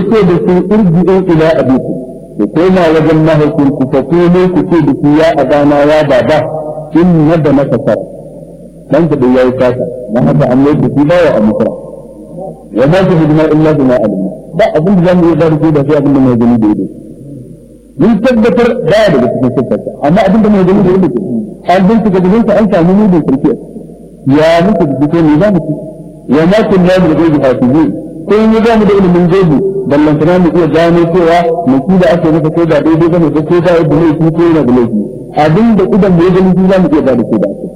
yace da su irji'u ila abikum ku koma wajen mahaifinku fa kuma ku ce da su ya abana ya baba inna da maka sar dan da yayi kasa dan haka an mai da shi ba wa amfara wa ma su hidima illa bima alim ba abin da zamu yi da shi da sai abin da mai gani da ido mun tabbatar da daga cikin sifarsa amma abin da mai gani da ido an bincika da sa an samu mu da kirki ya muku da duk ne za mu ci wa ma kun ya da gaibi hafizin ko in ga mu da ilimin gaibi ballan kana mu iya gano cewa mu ki da ake masa ko da daidai bane ko ko da yadda laifi ko yana da laifi abin da idan mu gani shi za mu iya gano ko da ake